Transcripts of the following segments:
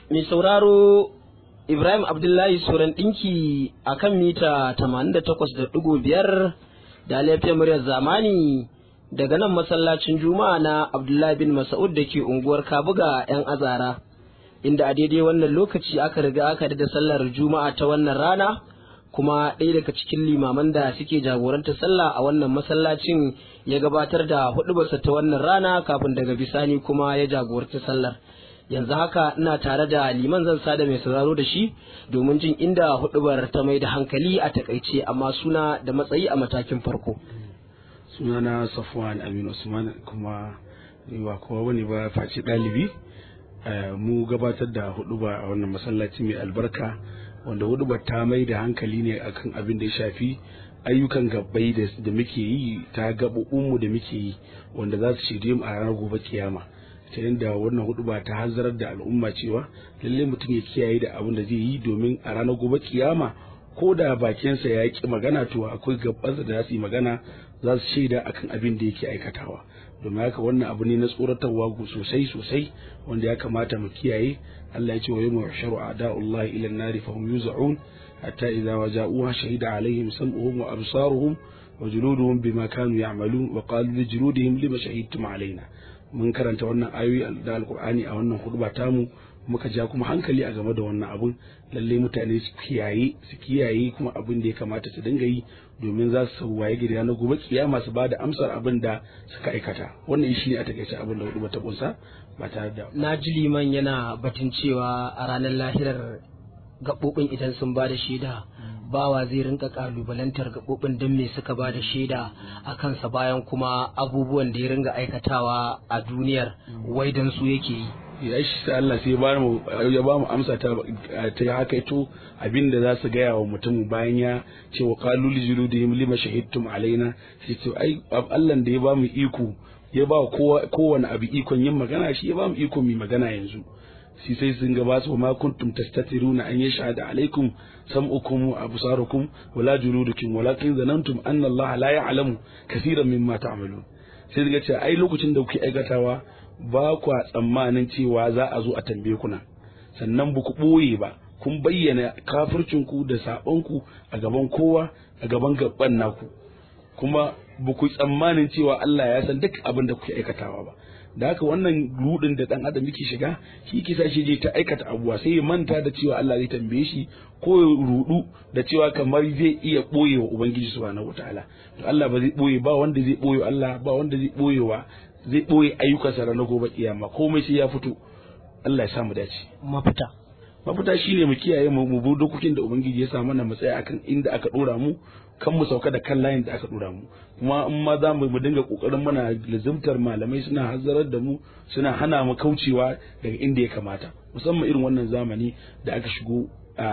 mai sauraro Ibrahim Abdullahi Suran ɗinki a kan mita 88.5 da laifin muryar zamani daga nan masallacin Juma'a na Abdullahi bin Mas'ud da ke unguwar Kabuga 'yan azara, inda a daidai wannan lokaci aka riga aka da sallar Juma'a ta wannan rana, kuma ɗaya daga cikin limaman da suke jagoranta sallah a wannan masallacin ya gabatar da huɗubarsa ta wannan rana kafin daga bisani kuma ya jagoranta sallar. yanzu haka ina tare da liman zan sada mai sauraro da shi domin jin inda hudubar ta mai da hankali a takaice amma suna da matsayi a matakin farko sunana safwan aminu usman kuma ba kowa wani ba face ɗalibi mu gabatar da huduba a wannan masallaci mai albarka wanda hudubar ta mai da hankali ne akan abin da ya shafi ayyukan gabbai da muke yi ta gaɓoɓinmu da muke yi wanda za su shirye mu a ranar gobe kiyama ta yadda wannan hudu ba ta hanzarar da al'umma cewa lalle mutum ya kiyaye da abin da zai yi domin a ranar gobe kiyama ko da bakinsa ya ki magana to akwai gabansa da za su yi magana za su shaida akan abin da yake aikatawa domin haka wannan abu ne na tsoratarwa sosai sosai wanda ya kamata mu kiyaye Allah ya ce wa yawma yahsharu a'da'ullahi ila an-nari fa hum yuz'un hatta idza waja'uha shahida alaihim sam'uhum wa absaruhum wa juluduhum bima kanu ya'malun wa qalu li juludihim lima shahidtum alaina mun karanta wannan ayoyi da alkur'ani a wannan hudba tamu muka ja kuma hankali a game da wannan abun lalle mutane su kiyaye su kiyaye kuma abin da ya kamata su dinga yi domin za su waye gida na gobe kiyama su bada amsar abin da suka aikata wannan shi ne a takaice abin da hudba ta kunsa ba tare da na ji liman yana batun cewa a ranar lahirar gaɓoɓin idan sun ba da shaida bawa zai rinka kalubalantar gaɓoɓin don me suka ba da shaida a kansa bayan kuma abubuwan da ya ringa aikatawa a duniyar wai don su yake yi ya shi ta Allah sai ya ba mu amsa ta ta haka ito abin da za su gaya wa mutum bayan ya ce wa qalu li juludihim lima shahidtum alaina sai ce ai Allah da ya ba mu iko ya ba kowane abu ikon yin magana shi ya ba mu iko mu magana yanzu shi sai sun gaba su ma kuntum tastatiruna an yashhada alaikum sam'ukum wa absarukum wala juludukum walakin zanantum anna Allah la ya'lamu kaseeran mimma ta'malun sai daga ce ai lokacin da kuke aikatawa ba kwa tsammanin cewa za a zo a tambaye ku nan sannan ba ku boye ba kun bayyana kafircin ku da sabon ku a gaban kowa a gaban gaban naku kuma ba ku tsammanin cewa Allah ya san duk abin da kuke aikatawa ba da haka wannan rudin da dan adam yake shiga shi kisa shi je ta aikata abuwa sai ya manta da cewa Allah zai tambaye shi ko ya rudu da cewa kamar zai iya boye wa ubangiji subhanahu wataala to Allah ba zai boye ba wanda zai boye Allah ba wanda zai boye wa zai boye ayyukansa ranar gobe kiyama komai sai ya fito Allah ya samu dace mafita mafita shine mu kiyaye mu mu bi dokokin da ubangiji ya sa mana mu tsaya akan inda aka dora mu kan mu sauka da kan layin da aka dora mu kuma in ma za mu dinga kokarin mana lazimtar malamai suna hazzarar da mu suna hana mu kaucewa daga inda ya kamata musamman irin wannan zamani da aka shigo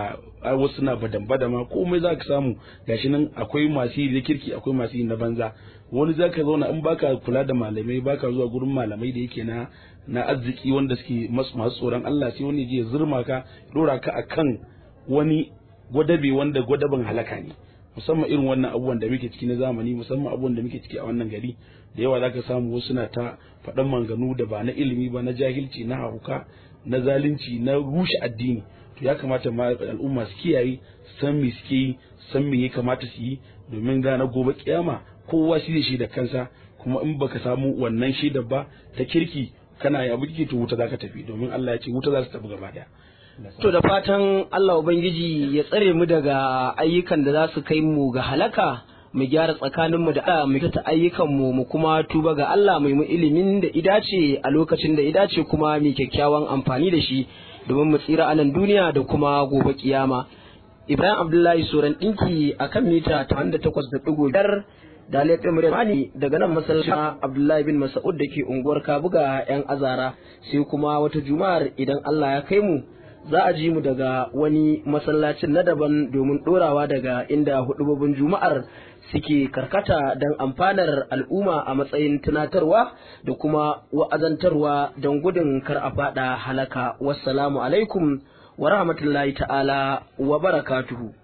a wasu na badan badama komai za ka samu gashi nan akwai masu yi da kirki akwai masu yi na banza wani za ka zauna in baka kula da malamai baka zuwa gurin malamai da yake na na arziki wanda suke masu tsoron Allah sai wani je zurma ka dora ka akan wani gwadabe wanda gwadaban halaka ne musamman irin wannan abubuwan da muke ciki na zamani musamman abubuwan da muke ciki a wannan gari da yawa zaka samu wasu na ta faɗan manganu da ba na ilimi ba na jahilci na hauka na zalunci na rushe addini to ya kamata ma al'umma su kiyaye san me suke yi san me ya kamata su yi domin na gobe kiyama kowa shi zai da kansa kuma in baka samu wannan shaidar ba ta kirki kana ya buki to wuta zaka tafi domin Allah ya ce wuta za su tafi gaba daya To da fatan Allah Ubangiji ya tsare mu daga ayyukan da za su kai mu ga halaka mu gyara tsakaninmu da Allah mu ta ayyukanmu mu kuma tuba ga Allah mai mu ilimin da idace a lokacin da idace kuma mu kyakkyawan amfani da shi domin mu tsira a nan duniya da kuma gobe kiyama. Ibrahim Abdullahi Soran ɗinki a kan mita ta da takwas da ɗigo biyar da laifin mani daga nan masallacin Abdullahi bin Mas'ud da ke unguwar Kabuga 'yan azara sai kuma wata juma'ar idan Allah ya kai mu za a ji mu daga wani masallacin na daban domin ɗorawa daga inda hudubobin juma'ar suke karkata don amfanar al'umma a matsayin tunatarwa da kuma wa'azantarwa don gudun kar a faɗa halaka wassalamu alaikum wa rahmatullahi ta'ala wa barakatuhu